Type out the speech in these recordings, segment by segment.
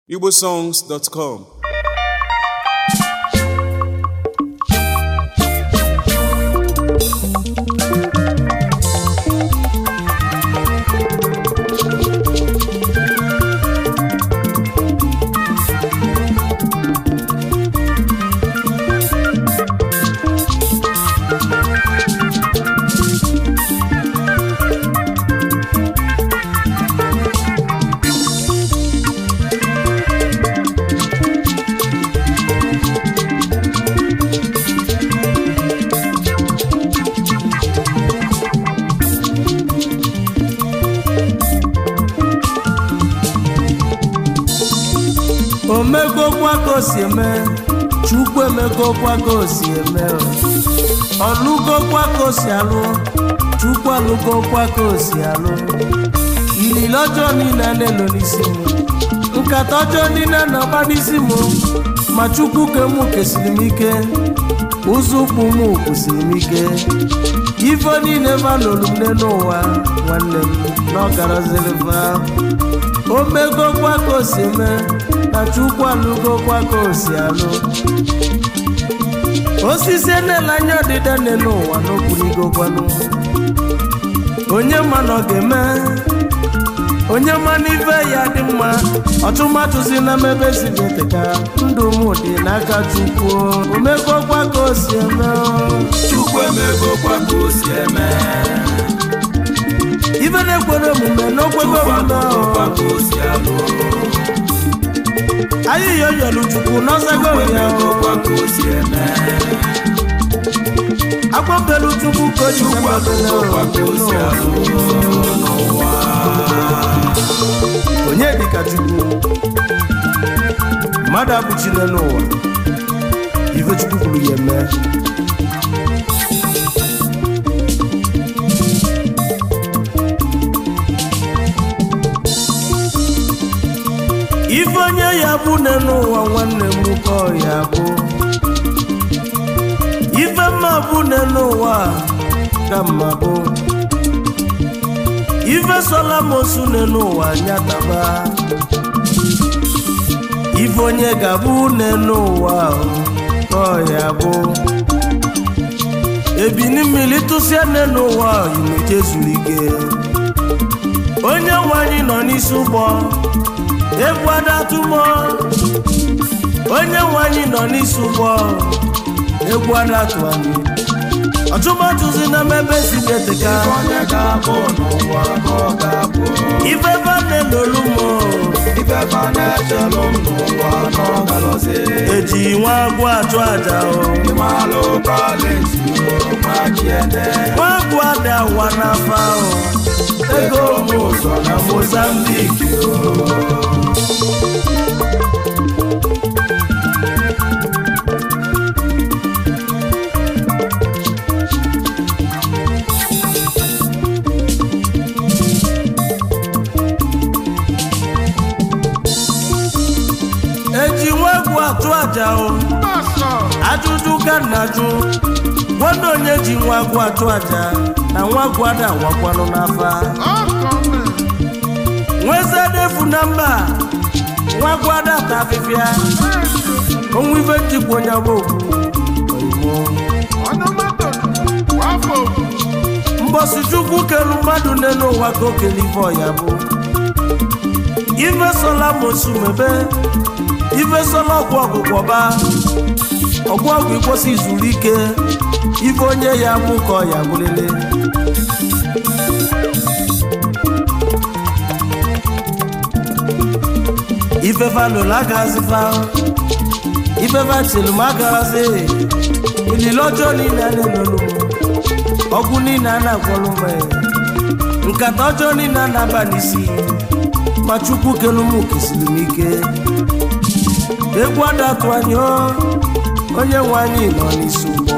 igbosongs.com omegokwa ka o si eme chukwu emegokwa ka o si eme ọlụgokwa ka o si alụ chukwu alụgokwa ka o si alụ ilile ọjọọ niile na-elo n'isi m nkata ọjọọ niile na-agba n'isi m ma chukwu ke mụ kesiri m ike ụzọ ụkwụ m kwụsiri m ike ife niile valolu m n'ụwa nwanne m na ọ garaziri va o megokwa ka o si eme na chukwu alụgokwa ka o si alụ osisi enela anya ọdịda nne n'ụwa n'okwurigokwanụ onye ma na ọ ga-eme onye ma n'ife ya dị mma ọtụmatụzi na mmebe sibeteka ndụ m dị n'aka chukwu o megokwa ka o si eme Chukwu emegokwa ka o si eme ife na-ekwere omume n'okwego omume Chukwu ka o si alụ ayịya oyelu chukwu n'ọzago Chukwu ya emegokwa ka o si eme agbapelu chukwu ka o ji Chukwu emegokwa ka o si alụ n'ụwa onye dịka chukwu mmadụ abụchile n'ụwa ife chukwu kwuru ya eme ife onye ya bụ nne n'ụwa nwanne m ka ọ ya bụ ife mma bụ nne n'ụwa ka mma bụ ife sola mosu nne n'ụwa nyataba ife onye ga-abụ nne n'ụwa ka ọ ya bụ ebini mmiri tụsịa nne n'ụwa imeje zuru ike onye nwe anyị nọ n'isi ụgbọ egwu adatụmọ onye nwe anyị nọ n'isi ụgbọ egwu adatụ anyị ọtụmatụzi na mmebe si deteka onye ga-abụ n'ụwa ka ọ ga-abụ ife bane lolumo ife fa na-echelụ m n'ụwa na ọ galọzi eji nwa agwọ achụ aja o ịmalụ kọleji nwa chiene nwa agwọ ada awa n'afa o ego m ụzọ na mozambiki eji nwa egwu atụ aja o ajụjụ ka nna jụ nwanne onye ji nwa agwọ atụ aja na nwa agwọ ada awakwanụ n'afa nwezedefu na mba nwa agwọ ada ta afịfịa onwe ife njikwa onye agba okwu mbọsi chukwu kelu mmadụ n'elu ụwa ka o kele ife ọya bụ ife sola mosu mebe ife sola ọgwụ ọgwụgwọ ba ọgwụ ọgwụ ịkwụsị zuru ike ife onye ya mụ ka ọ ya bụlele ife valụlụ agaghịzi fa ife vachelu m agaghịzi ilile ọjọọ niile a na-elolu m ọgwụ niile a na-agwọlụ m nkata ọjọọ niile a na-aba n'isi ma chukwu kelu m kesiri m ike egwu adatụ anyị o, onye nwe anyị nọ n'isi ụgbọ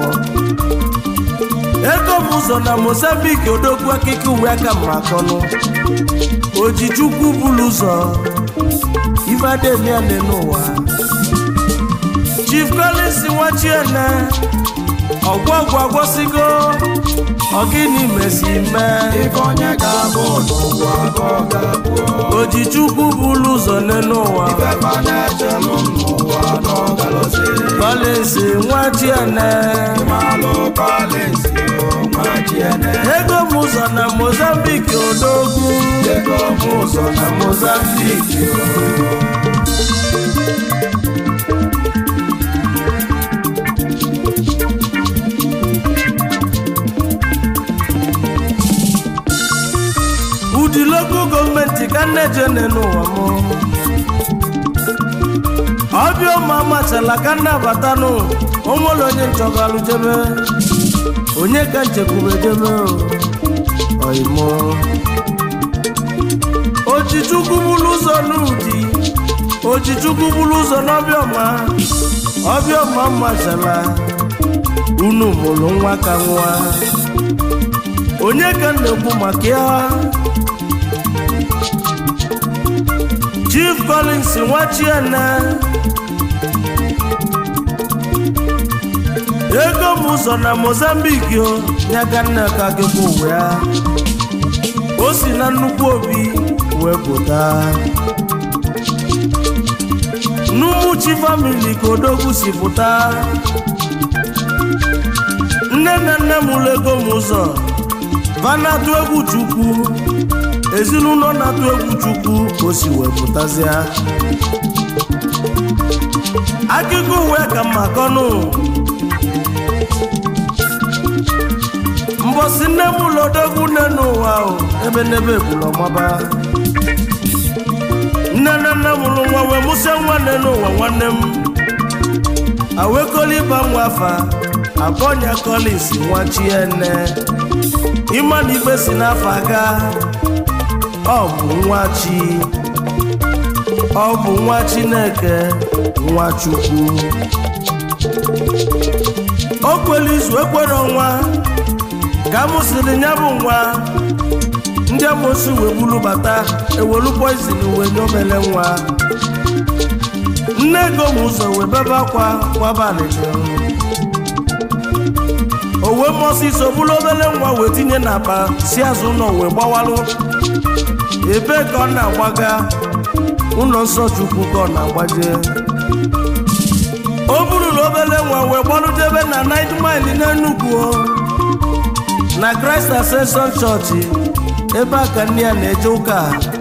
ego m ụzọ na mozambik odogwu akịka uwe aka m akọnụ oji chukwu bulu ụzọ ife ademiane n'ụwa chief collins nwachiene ọgwọgwụ agwọsigo ọgịnị mesi mee ife onye ga-abụ n'ụwa ka ọ ga-abụ ojichukwu bụrụ ụzọ n'elu ụwa ifefa na-echelụ n'ụwa n'ọgalọzi kọlịnsị nwa chiene malụ palensi nwa chiene ego m ụzọ na mozambik odogwu ego m ụzọ na mozambik ụdị lokal gọọmenti ka nneje n'ụwa m ọbịa ụmụ amachala ka nnabatanụ onwere onye nchọgalụ jebe onye ka nchekwube jebe oimo ojichukwu bụrụ ụzọ n'ụdị ojichukwu bụrụ ụzọ n'ọbịọma ọbịọma machala unu mụrụ nwa ka nwa onye ka m na-ekwu maka ya chief collins nwachiene ego m ụzọ na mozambik o ya ka nna ka gị bụ ụwa ya o si na nnukwu obi wee pụta n'ụmụchi famili ka odogwu si pụta nne na nne m ụlọ ego m ụzọ va na-atụ egwu chukwu ezinụlọ na-atụ egwu chukwu ka o si wee pụtazịa akụkọ uwe ka mma kọnụ mbọsi nne m ụlọ odogwu nne n'ụwa o ebe n'ebe ekwuru ọmaba nne na nne m ụlụ nwa wee mụsịa nwa nne n'ụwa nwanne m awekọliba nwa afa akpọnya Collins nwa chiene ịma na ikpe si n'afọ aga ọ bụ nwa chi ọ bụ nwa chineke nwa chukwu o kwere izu ekwere ọnwa ka m sịrị ya bụ nwa ndị amosi wee bulu bata ewelu poizin wee nyomele nwa nne ego m ụzọ wee bebe akwa kwabalị o wee mọsị iso bụrụ obere nwa wee tinye n'akpa si azụ ụlọ wee gbawalụ ebe ka ọ na-agbaga ụlọ nsọ chukwu ka ọ na-agbaje o burula obere nwa wee gbalụdebe na night mile n'Enugu o. na Christ Ascension Church ebe a ka nne ya na-eje ụka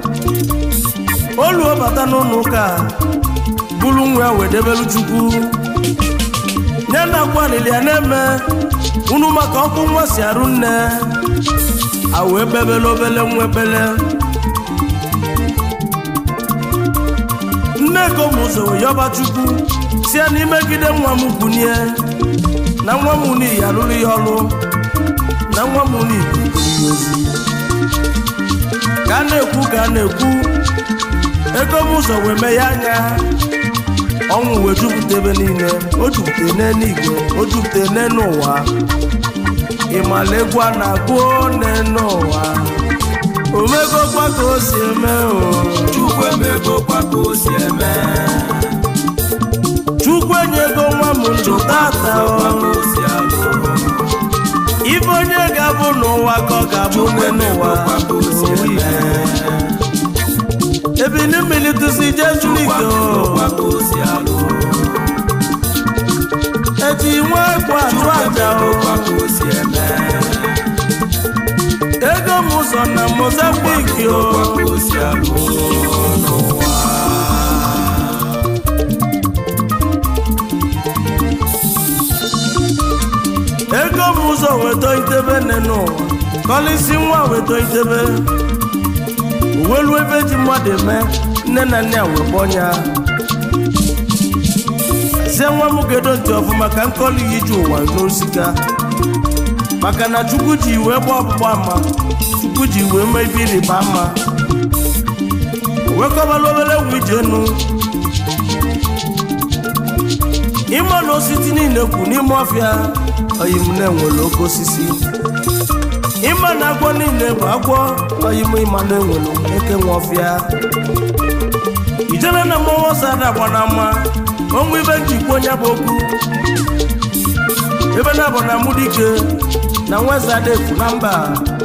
oluo bata n'ụlọ ụka buru nwa ya wee debelu chukwu nye na akwanili ya na-eme unu maka ọkụ nwa si arụ nne a wee bebele obele nwa ebele nne ego m ụzọ wee yọba chukwu si ya n'imegide nwa m bunie na nwa m n'iyi alụrụ ya ọrụ na nwa m n'iyi ya ozi ka a na-ekwu ka a na-ekwu ego m ụzọ wee mee ya anya ọnwụ wee jupụta ebe niile o jupụta n'eluigwe o jupụta n'elu ụwa ịmala egwu a na-agụ n'elu ụwa omegokwa ka o si eme o chukwu emego kwa ka o si eme chukwu enyego nwa m ndụ tata kwa ka o o si alụ ibe onye ga-abụ n'ụwa ka ọ ga-abụ n'ụwa kwa ka o si eme ebili mmiri tụsi jee kwa chunike o kwa ka o si alụ eji nwa ekwe atụ aja o kwa ka o si eme ego m ụzọ na mozambiki o kwa ka o si alụ n'ụwa ego m ụzọ weta itebe nne n'ụwa kọlịsị nwa weta itebe uwelu ebe ji mmadụ eme nne na nne a wee gbọnya sie nwa m gedo ntị ọfụma ka nkọli ya iji ụwa n'osika maka na chukwu ji wee gba ọgbụgba ama chukwu ji wee mee ibe ịrịba ama wekọbala obere egwu ije enu ịma na osisi niile kwu n'ime ọfịa oyim na-enwere oke osisi ịma na agwọ niile bụ agwọ oyim ịma na enwere eke nwe ọfịa ijere na mmọnwụ ọsọ ada agba na mma onwe ibe njikwa onye bụ okwu ebe na bụ na mudike na nwezadefu na mba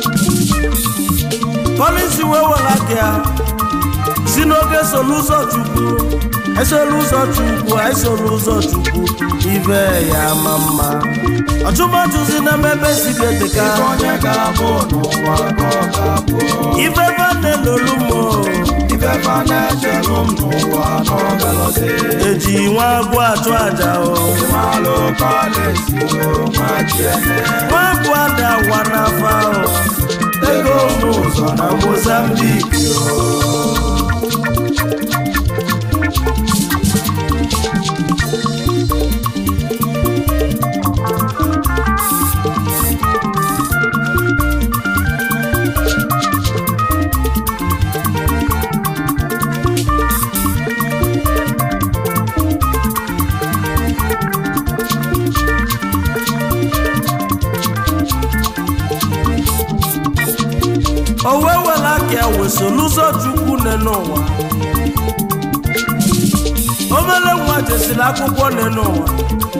polisi wee were aka ya si n'oge solu ụzọ chukwu esolu ụzọ chukwu esolu ụzọ chukwu ibe ya ma mma ọchụmọchụzi na mmebe siri edeka onye ga-abụ n'ụwa ka ọ ga-abụ ife bane lolu mo ifefe na-echelụ m n'ụwa n'ọgalọzi eji nwa agwọ achụ aja o malụ ka ọ na-esi nwa chiene nwa agwọ ada wa n'afa o ego ụmụ ụzọ na mozambik o wee were aka ya wee solu ụzọ chukwu nne n'ụwa obere nwa jesiri akwụkwọ nne n'ụwa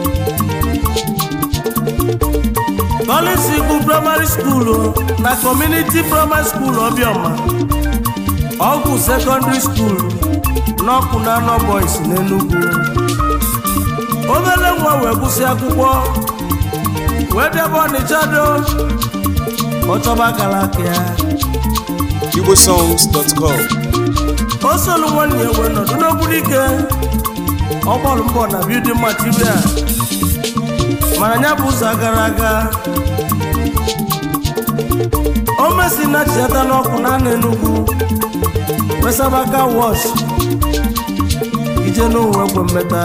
Policy bụ praịmarị skuulu na kọmuniti praịmarị skuulu Obiọma ọgwụ sekọndịrị skuulu n'ọkụ na anọ boys n'Enugu obere nwa wee gụsị akwụkwọ wee debe Ọnịcha do ọchọba akara aka ya igbosongs.com o solu nwanne ya wee nọdụ n'okpuru ike ọ gbọrọ mbọ na building material mana ya bụ ụzọ gara aga o mesi na chiata n'ọkụ na anụ enugwu wesabaka wọsh ije n'ụwa egwe mmeta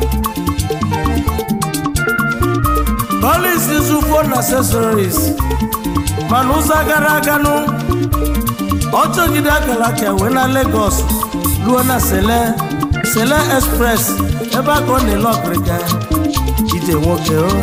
polisi zu phone accessories mana ụzọ gara aga nụ ọ chọgide akara aka wee na Lagos ruo na Sele Sele Express ebe a ka ọ na-ele ọkịrịka ije nwoke o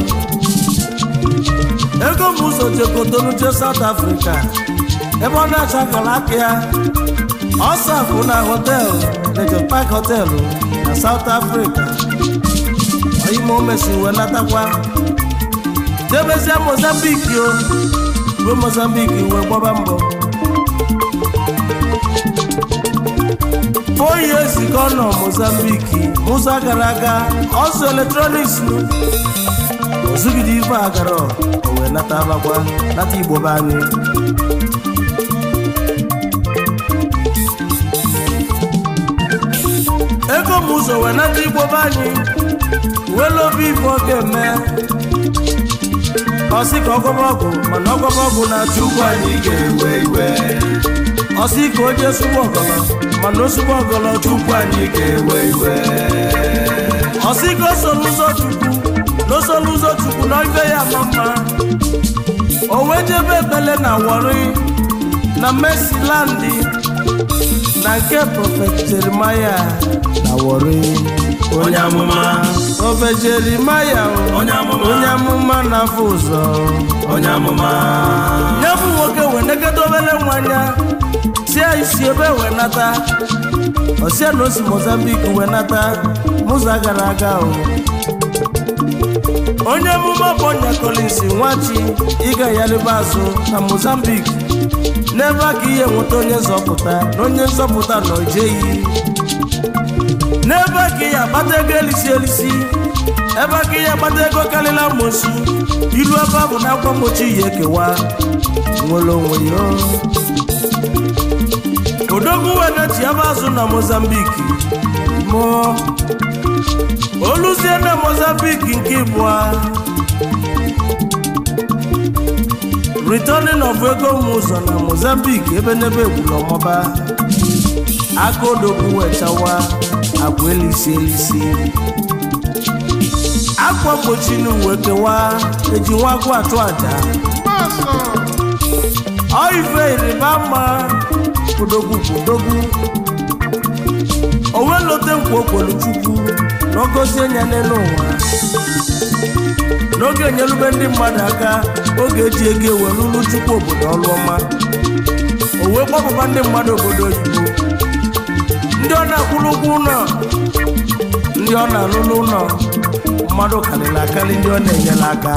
ego m ụzọ jekotonu je South Africa ebe ọ na-achọ akara aka ya ọ safụ na họteelụ Leisure Park họteelụ na South Africa oyime o mesi wee natakwa jebezie Mozambique o ruo Mozambique wee gbaba mbọ oyi ezikọ nọ mozambiki musa gara aga ọsọ eletrọniks ozugide ife agara o wee nata abakwa nata igbo be anyị ego m ụzọ wee nata igbo be anyị wee obi ife ọ ga-eme ọsị ka ọgọba ọgwụ mana ọgọba ọgwụ na-achụ ụgwọ anyị anyị ga-ewe iwe ọsị ka o jee sụgbu ọgọlọ mana osugbu ọgọlọ chukwu anyị anyị ga-ewe iwe ọsị ka o soro ụzọ chukwu na o soro ụzọ chukwu na ife ya ama mma o wee jebe ekpele na wọrị na mesilandi na nke prọfet jeremaya na wọrị Onye amụma. prọfet jeremaya o, Onye amụma. onye amụma na-afụ ụzọ onye amụma ya bụ nwoke wee negede obere nwanya si anyị si ebe wee nata osia na o si mozambik wee nata mụzọ gara aga o onye emume ọbọnya kolins nwachi ịga yaliba azụ na mozambik n'ebe a ka ihe nweta onye nzọpụta na onye nzọpụta nọ jeyi n'ebe a ka ihe akpata ego elisi elisi ebe a ka ihe akpata ego karịrị amosu ilu ebe a bụ na akwa mgbochi ya ekewa nwere onwe ya odogwu wenachi ebe azụ na mozambik mụọ oluzie na mozambik nke ịbụa returning of ego m ụzọ na mozambik ebe n'ebe egburu ọmọba aka odogwu wechawa agwa elisi elisi akwa mgbochi na uwe kewa eji nwa agwọ atụ aja ọ ife ịrịba mma odogwu bụ odogwu o wee lote nkwa okwolu chukwu na ogozie nya n'elu ụwa n'oge enyelube ndị mmadụ aka oge eji ego ewelulu chukwu obodo ọlụ ọma o wee kpọpụkwa ndị mmadụ obodo oyibo ndị ọ na-akwụrụ ụgwọ ụlọ ndị ọ na-alụlụ ụlọ mmadụ karịrị akarị ndị ọ na-enyere aka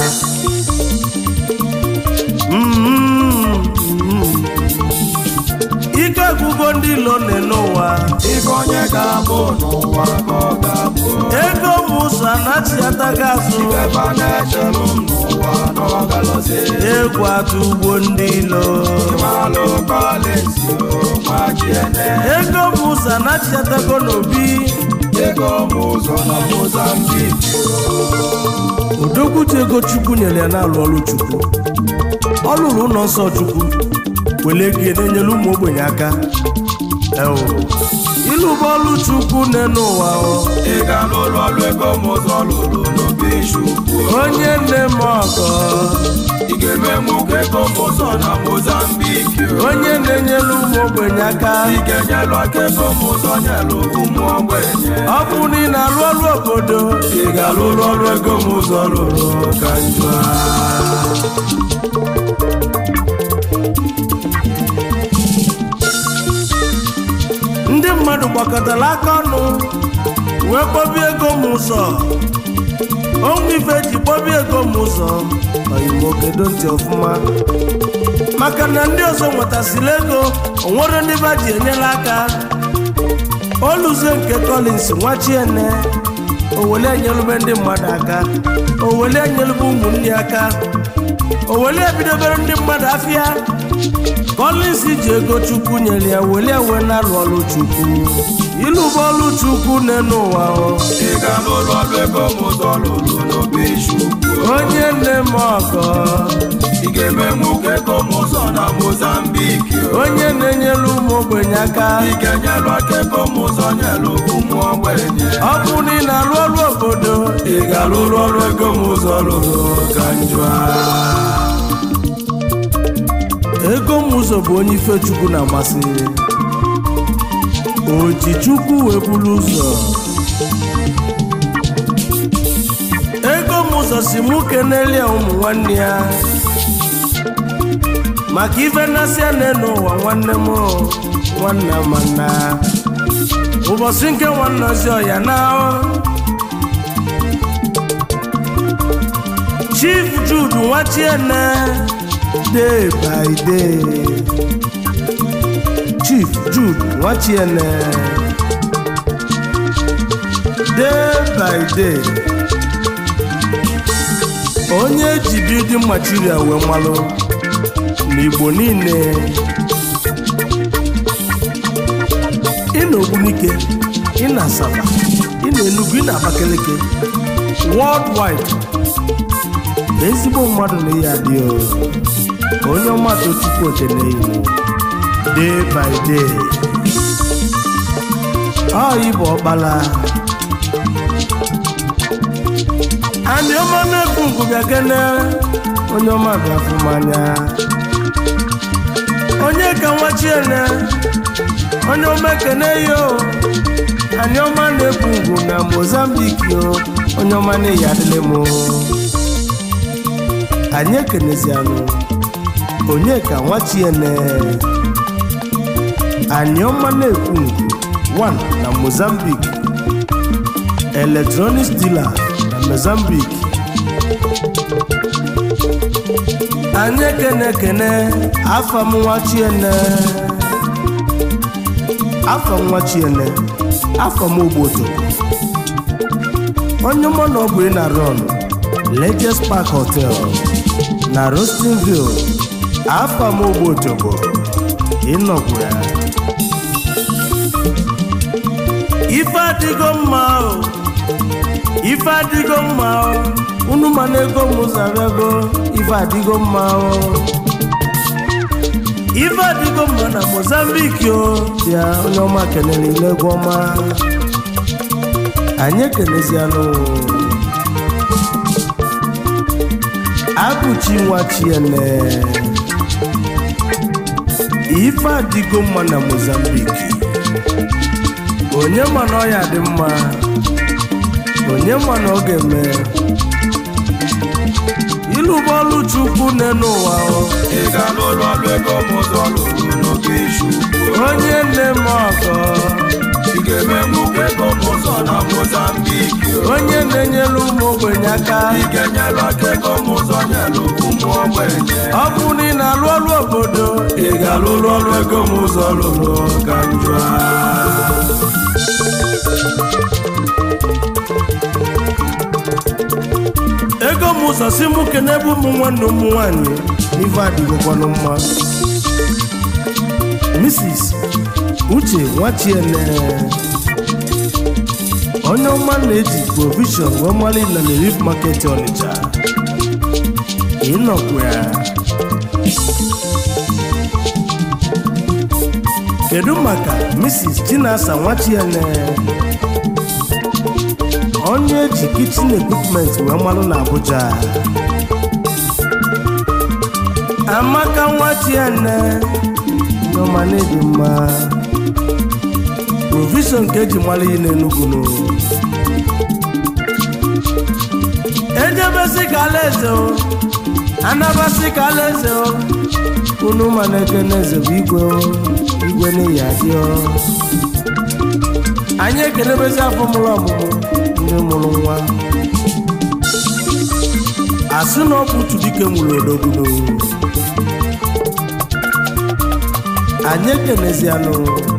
Mm, mm. ike gwụgo ndị ilo nne n'ụwa ife onye ga-abụ n'ụwa ka ọ ga-abụ ego m ụzọ anachiataghị azụ ebe a na-echelụ m n'ụwa na ọ galọzi egwu atụ ugbo ndị ilo ịmalụ kọleji ma jiene ego m ụzọ anachiatago n'obi ego m ụzọ na mozambik odogwutu ego chukwu nyere ya na-alụ ọrụ chukwu ọ lụrụ ụlọ nsọ chukwu wele ego ya na-enyere ụmụ ogbenye aka ewo ịlụba ọrụ chukwu n'elu ụwa o. ị ga-alụrụ ọrụ ego m ụzọ lụrụ n'obi chukwu onye nne m ọgọ ị ga-eme mụ ka ego m ụzọ na mozambik onye na-enyere ụmụ ogbenye aka ị ga-enyelụ aka ego m ụzọ nyelụ ụmụ ogbenye ọ bụ na ị na-alụ ọrụ obodo ị ga-alụrụ ọrụ ego m ụzọ lụrụ ka njọ ndị mmadụ gbakọtara aka ọnụ wee kpọbie ego m ụzọ onwe ife ji kpọbie ego m ụzọ oyimo kedo ntị ọfụma maka na ndị ọzọ nwetasịrị ego onwere ndị ba ji enyere aka oluzie nke Collins nwachiene owele enyelube ndị mmadụ aka owele enyelube ụmụnne ya aka owele ebidobere ndị mmadụ afịa Collins ji ego chukwu nyere ya wele ewe na-alụ ọrụ chukwu ịlụba ọrụ chukwu n'elu ụwa o. ị ga-alụrụ ọrụ ego m ụzọ lụrụ n'obi chukwu onye nne m ọgọ ị ga-eme mụ ka ego m ụzọ na mozambik onye na-enyere ụmụ ogbenye aka ị ga-enyelụ aka ego m ụzọ nyelụ ụmụ ogbenye ọ bụ na ị na-alụ ọrụ obodo ị ga-alụrụ ọrụ ego m ụzọ lụrụ ka njọ ego m ụzọ bụ onye ife chukwu na-amasị o ji chukwu wee buru ụzọ ego m ụzọ si mụ kenelie ụmụ nwanne ya maka ife nnasịa na-enu ụwa nwanne m nwanne mana ụbọchị nke nwanne ozi ọya na chief jude nwachiene day by day chief jude nwachiene day by day onye ji building material wee malụ n'igbo niile ị na ogbunike ị na asaba ị na enugu ị na abakaliki worldwide ezigbo mmadụ na ihe adị o onye ọma tochukwu okene iwu day by day ọ ịbụ ọkpala andị ọma na-ekwu nkụ bịa kene onye ọma bịa fụ m anya onye ka nwachiene onye ọma ekene yo anyị ọma na-ekwu ngwu na mozambik yo onye ọma na-eyi adịlị m anyị ekenezianụ onye ka nwachiene anyị ọma na-ekwu ngwu 1 na mozambik electronics dealer na mozambique anyị ekene ekene afọ m nwachiene afọ m nwachiene afọ m ogbodo onye mụ na ọ bụ ị na ron Lejes Park Hotel na Rustonville afọ m ogbodo bụ ịnọgwu ya ife adịgo mma o ife adịgo mma o unu ma na ego m zabago ife adịgo mma o ife adịgo mma na mozambiki o bịa onye ọma kelere ile egwu ọma anyị ekenezianụ abụchi nwa chiene ife adịgo mma na mozambiki onye ma na ọ ya dị mma onye ma na ọ ga-eme ịlụba ọlụ chukwu n'elu ụwa o. ị ga-alụrụ ọrụ ego m ụzọ lụrụ n'oge chukwu onye nne m ọgọ ị ga-eme mụ ka ego m ụzọ na mozambik onye na-enyere ụmụ ogbenye aka ị ga-enyelu aka ego m ụzọ nyelu ụmụ ogbenye ọ bụ na ị na-alụ ọrụ obodo ị ga-alụrụ ọrụ ego m ụzọ lụrụ ka njọ ego m ụzọ si mụ kenebe ụmụ nwanne ụmụ nwanyị n'ife adịgokwanụ mma mrs uche nwachiene onye ọma na-eji provision wee mali na lerif market ọnịcha ịnọkwa ya kedu maka mrs chinasa nwachiene onye eji kichin equipment wee malụ na abuja amaka nwachiene nneọma na-ebi mma provision ka eji malụ iyi n'enugwu no ejebesi ka alaeze o anabasi ka alaeze o unu ma na-ekene eze bụ igwe o igwe n'ihi adị o anyị ekenebezi afọ mụrụ ọmụmụ ndị mụrụ nwa asị na ọ bụ otu dike nwụrụ odogwudo anyị ekenezianụ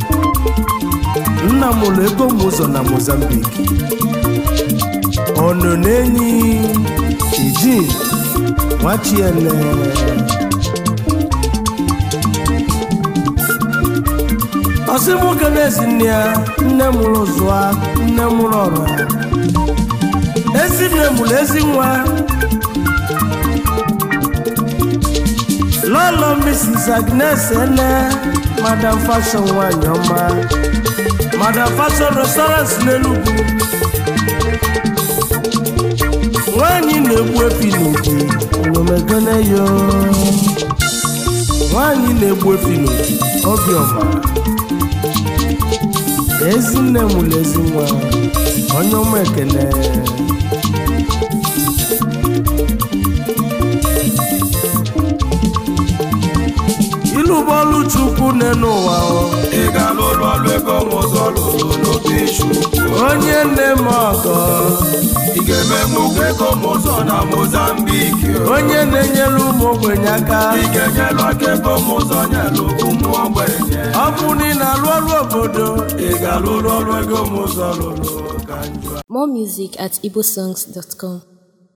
nna mụrụ ego m ụzọ na mozambik ọnọ n'enyi ijin nwachiene ọsị nwoke na-esi nne ya nne mụrụ zụa nne mụrụ ọrụ ezi nne mụrụ ezi nwa lọlọ mrs agnes ene madam fashion nwanyị ọma madam fashion restaurant n'enugwu nwanyị na-egbu efi n'obi onomegene yo nwanyị na-egbu efi n'obi obiọma ezinne mụrụ ezi nwa onye ọma ekene ilu bọọlụ chukwu n'enu ụwa o. ị ga-alụrụ ọrụ ego m ụzọ lụrụ n'obi chukwu onye nne m ọgọ ị ga-eme mụgo ego m ụzọ na mozambik onye na-enyere ụmụ ogbenye aka ị ga-enyelu aka ego m ụzọ nyelu ụmụ ogbenye ọ bụ na ị na-alụ ọrụ obodo ị ga-alụrụ ọrụ ego m ụzọ lụrụ ka njọ More music at igbosongs.com.